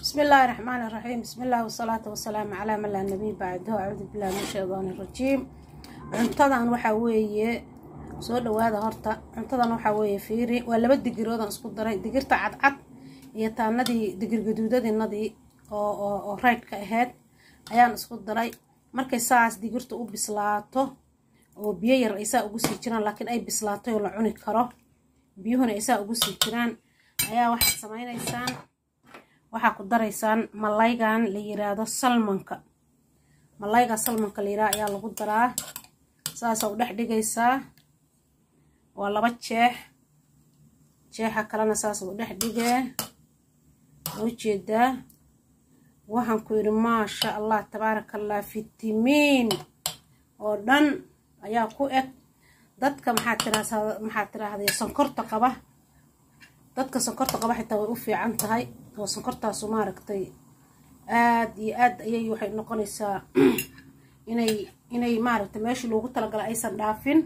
بسم الله الرحمن الرحيم بسم الله والصلاة والسلام على من لا نبي بعده أعوذ بالله من الشيطان الرجيم cuntadan waxaa weeye soo dhawaada horta cuntadan waxaa weeye fiiri waa laba digiroodan isku daray digirta cadcad iyo taanadii digir gaduudadinadii oo oo oo raydhka ahayd ayaan isku daray markay saas digirta u bislaato oo biyo yar ay saa ugu sii jiraan laakiin ay bislaatay oo la cuni karo biyuhuna ay saa ugu sii jiraan ayaa waxaad samaynaysaan waxaa ku daraysaan malaygan la yiraahdo salmanka malayga salmanka la yiraahdo ayaa lagu daraa saasaa u dhex dhigaysaa waa laba jeex jeexa kalena saasaad u dhex dhigee oo jeedaa waxaan ku yidhi maasha allah tabaaraka allah fitamiin oo dhan ayaa ku eg dadka maxaa tiraahdaa maxaa tiraahday sonkorta qaba dadka sonkorta qaba xitaa way u fiican tahay oo sonkortaasu maaragtay aad iyo aad ayay waxay noqonaysaa inay inay maaragtay meeshii loogu talagalay aysan dhaafin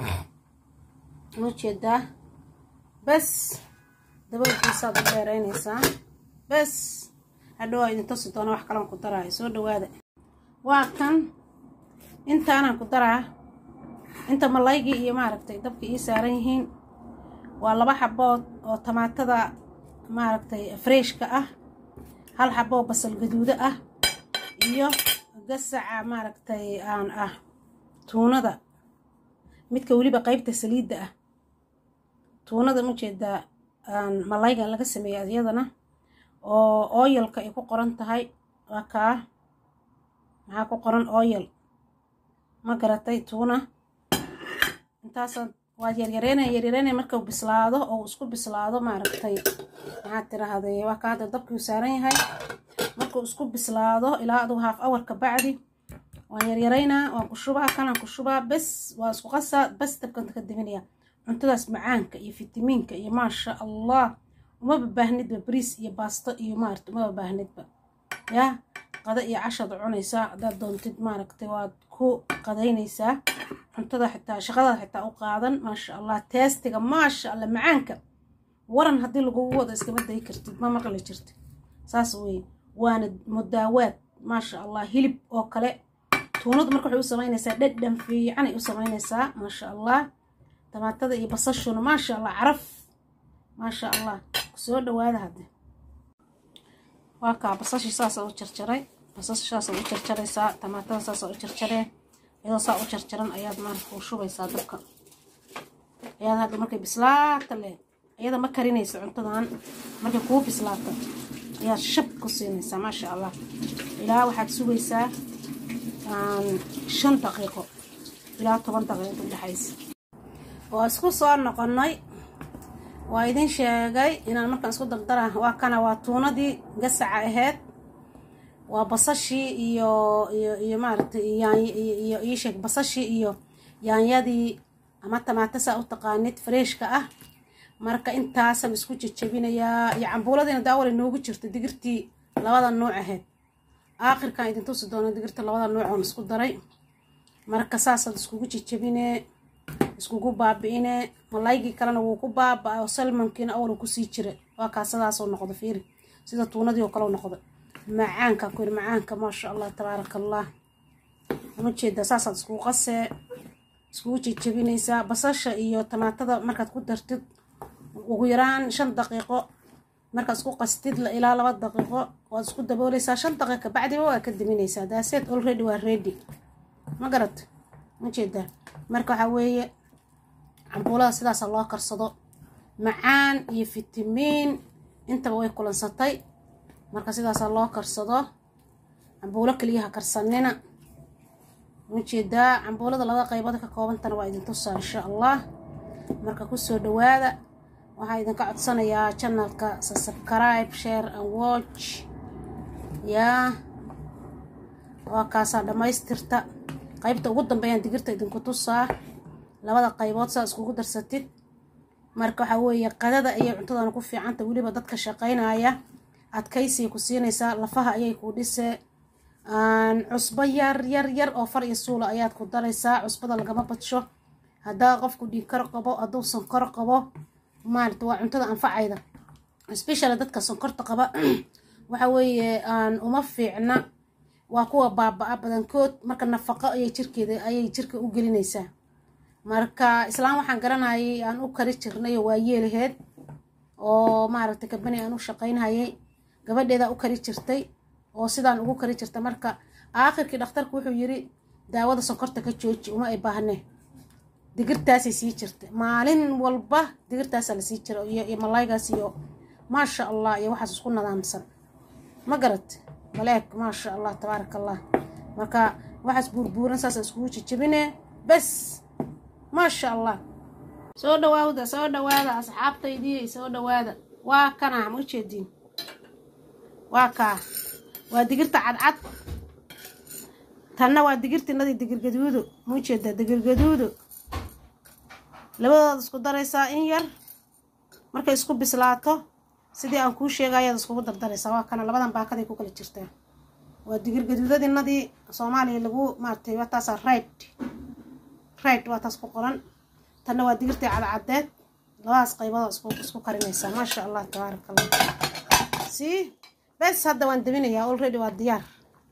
ujeedaa bas daboolkiisaad u dheeraynaysaa bas hadhow aa idin tusi doona wax kalan ku daraayo soo dhawaada waa kan intaanaan ku daraa inta malaygii iyo maaragtay dabka ii saaran yihiin waa laba xabood oo tamaatada maaragtay freshka ah hal xaboo basal gaduudo ah iyo gasaca maaragtay aan ah tuunada midka weliba qeybta saliidda ah tuunada ujeedaa aan malaygan laga sameeyay iyadana oo oyalka ay ku qoran tahay waa kaa maxaa ku qoran oyal ma garatay tuuna intaasaad waad yaryareynaya yaryareynaya markuu bislaado oo isku bislaado maaragtay maxaad tiraahday waa ka hadda dabkii u saaran yahay markuu isku bislaado ilaa aduu haaf awarka bacdi waan yaryaraynaa waan ku shubaa kanaan ku shubaa bes waa isku qasaa bes dabkan ka diminaya cuntadaas macaanka iyo fitamiinka iyo maasha allah umaba baahnidba bariis iyo baasto iyo maarata umaba baahnidba yaa qada iyo cashaad cunaysaa haddaad doontid maaragtay waad ku qadaynaysaa cuntada xitaa shaqadaad xitaa u qaadan maasha allah teestiga maasha allah macaanka waran haddii lagugu wado iskama dayi kartid ma maqli jirtid saas weye waana mudaawaad maasha allah hilib oo kale tuunadu marka waxay u samaynaysaa dhadhan fiicanay u samaynaysaa maasha allah tamaatada iyo basashuna maasha allah caraf maasha allah soo dhawaada hadde waa kaa basashii saasaa u jarjaray basasha saasaa u jarjaraysaa tamaatada saasaa u jarjaree iyadoo saa u jarjaran ayaad maarka u shubaysaa dabka ayaad hadda markay bislaata leh iyada ma karinaysa cuntadan markay kuu bislaata ayaad shab ku siinaysaa maasha allah ilaa waxaad sugaysaa shan daqiiqo ilaa toban daqiiqo udhexaysa waa isku soo noqonnay waa idin sheegay inaan markaan isku dardara waa kana waa tuunadii gasaca ahayd waa basashii iyo iyo iyo maaragtay iyo ii sheeg basashii iyo yaanyadii ama tamaatasaa u taqaanid freshka ah marka intaasaan isku jejebinayaa iyo cambuuladiina daawalay noogu jirta digirtii labada nuuc ahayd aakhirkaan idin tusi doono digirta labada nuuc oon isku daray marka saasaad iskugu jejebinee iskugu baabi'ine malaygii kalena wuu ku baaba-ay oo salmankiina awal kusii jira waa kaasadaasoo noqdo fiiri sida tuunadii oo kale noqdo macaanka ku yiri macaanka maasha allah tabaaraka allah uma jeedaa saasaad iskugu qasee iskugu jejebinaysaa basasha iyo tamaatada markaad ku dartid ugu yaraan shan daqiiqo markaad isku qastid ilaa laba daqiiqo waad isku daboolaysaa shan daqiiqa bacdiba waa ka diminaysaa daaseed already waa ready ma garat ma jeedaa marka waxaa weeye cambuulada sidaasa loo karsado macaan iyo fitamiin intaba way kulansatay marka sidaasaa loo karsado cambuulo keliyaha karsanina ujeedaa cambuulada laba qaybood ka koobantana waa idin tusaa insha allah marka kusoo dhawaada waxaa idinka codsanayaa janalka subscribe share and watch yaa waa kaasaa dhammaystirta qaybta ugu dambeeyaan digirta idinku tusaa labada qaybood saa iskugu darsatid marka waxaa weeye qadada ayay cuntadana ku fiicanta weliba dadka shaqaynaya adkaysay ku siinaysaa lafaha ayay ku dhisee cusbo yar yar yar oo far iyo suula ayaad ku daraysaa cusbada lagama badsho haddaa qofku dhiigkar qabo hadduu sankor qabo maarata waa cuntada anfacayda especially dadka sonkorta qaba waxa weeye aan uma fiicna waa kuwa baaba-a badankood marka nafaqo ayay jirkeeda ayay jirka u gelinaysaa marka islaan waxaan garanayay aan u kari jirnay oo waa yeelaheed oo maaragtay kabani aan u shaqaynhayay gabadheedaa u kari jirtay oo sidaan ugu kari jirta marka aakhirkii dhakhtarku wuxuu yiri daawada sonkorta ka jooji uma ay baahne digirtaasay sii jirta maalin walba digirtaasaa la sii jira iyo malaygaas iyo maasha allah iyo waxaas isku nadaamsan ma garat maleeg maasha allah tabaaraka allah marka waxaas buurbuuran saasa iskugu jijibine bes maasha allah soo dhawaawda soo dhawaada asxaabtaydii soo dhawaada waa kana ma ujeediin waa kaa waa digirta cadcad tanna waa digirtinadii digirgaduudo ma ujeedaa digirgaduudo labadooda isku daraysaa in yar markay isku bislaato sidii aan kuu sheegayaad iskugu dardaraysaa waa kana labadan baakaday ku kala jirtaa waa digirgaduudadinadii soomaaliya lagu maaratay waa taasaa rayd rayd waa taas ku qoran tanna waa digirtii cadcadeed labadaas qaybood isku karinaysaa maasha allah tabaaraka allah sii bes hadda waan daminayaa already waa diyaar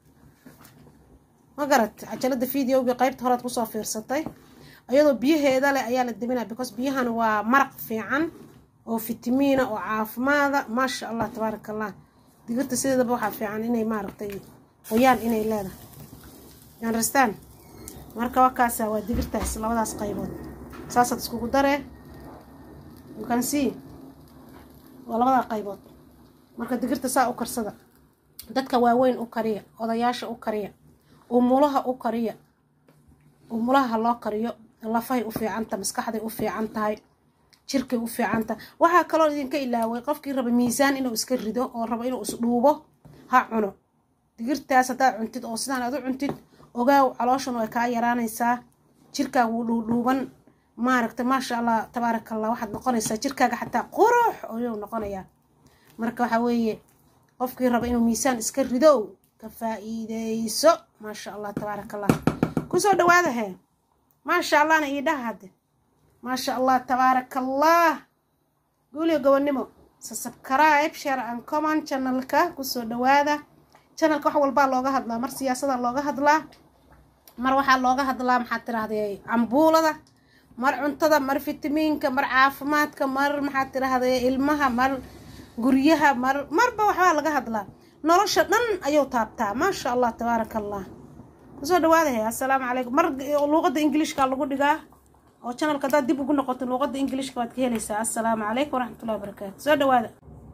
ma garat cajalada videogii qaybta horead kusoo fiirsatay iyadoo biyaheeda leh ayaa la daminaya because biyahan waa maraq fiican oo fitamiina oo caafimaada maasha allah tabaaraka allah digirta sideedaba waxaa fiican inay maaragtay qoyaan inay leedahay understand marka wakaasa waa digirtaas labadaas qaybood saasaad iskugu daree you can see waa labadaa qaybood marka digirta saa u karsada dadka waaweyn u kariya odayaasha u kariya umulaha u kariya umulaha ha loo kariyo lafahay u fiicanta maskaxday u fiican tahay jirkay u fiican tahay waxaa kaloo idinka ilaaway qofkii raba miisaan inuu iska rido oo rabo inuu isdhuubo ha cuno digirtaas haddaad cuntid oo sidaan aad u cuntid ogaaw calooshun way kaa yaraanaysaa jirkaaga wuu dhuudhuuban maaragta maasha allah tabaaraka allah waxaad noqonaysaa jirkaaga xataa qurux ayuu noqonayaa marka waxaa weeye qofkii raba inuu miisaan iska rido ka faa-iideyso maasha allah tabaaraka allah kusoo dhawaada hee maasha allahna ii dhaha hadde maasha allah tabaaraka allah guuliyo gobonnimo subscribe share and comment channelka kusoo dhawaada channelka wax walbaa looga hadlaa mar siyaasada looga hadlaa mar waxaa looga hadlaa maxaad tirahdee cambuulada mar cuntada mar fitamiinka mar caafimaadka mar maxaad tirahdee ilmaha mar guryaha mar marba waxbaa laga hadlaa nolosha dhan ayuu taabtaa maasha allah tabaaraka allah kusoo dhawaada he assalaamu calaykum mar luuqadda ingiliishka lagu dhigaa oo channelka haddaad dib ugu noqoto luuqadda ingiliishka waad ka helaysaa assalaamu calaykum waraxmatullahi wabarakaatu soo dhawaada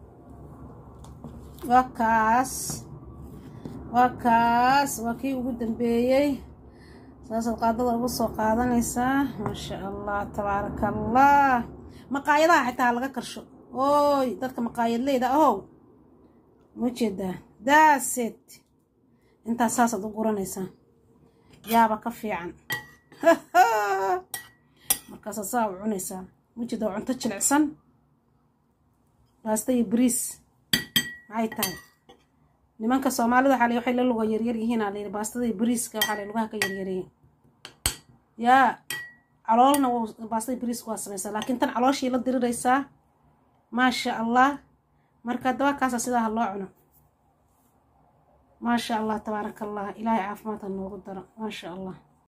waa kaas waa kaas waa kii ugu dambeeyey saasaad qaadada ugu soo qaadanaysaa maasha allah tabaaraka allah maqaayadaha xitaa laga karsho ooy dadka maqaayadleyda ahow ma jeedaa daaset intaas saasaad u guranaysaa yaaba ka fiican markaasaad saa u cunaysaa ma jeeda waa cunto jilicsan baasta iyo bariis maxay tahay nimanka soomaalida waxaa la waxay la luga yaryar yihiin aa layidhi baastada iyo bariiska waxaa la lugaha ka yaryareeyay yaa caloolna baastada bariiska waa samaysaa laakiin tan calooshii la diriraysaa maasha allah marka daba kaasa sidaa ha loo cuno maasha allah tabaaraka allah ilaahay caafimaad ha noogu daro maasha allah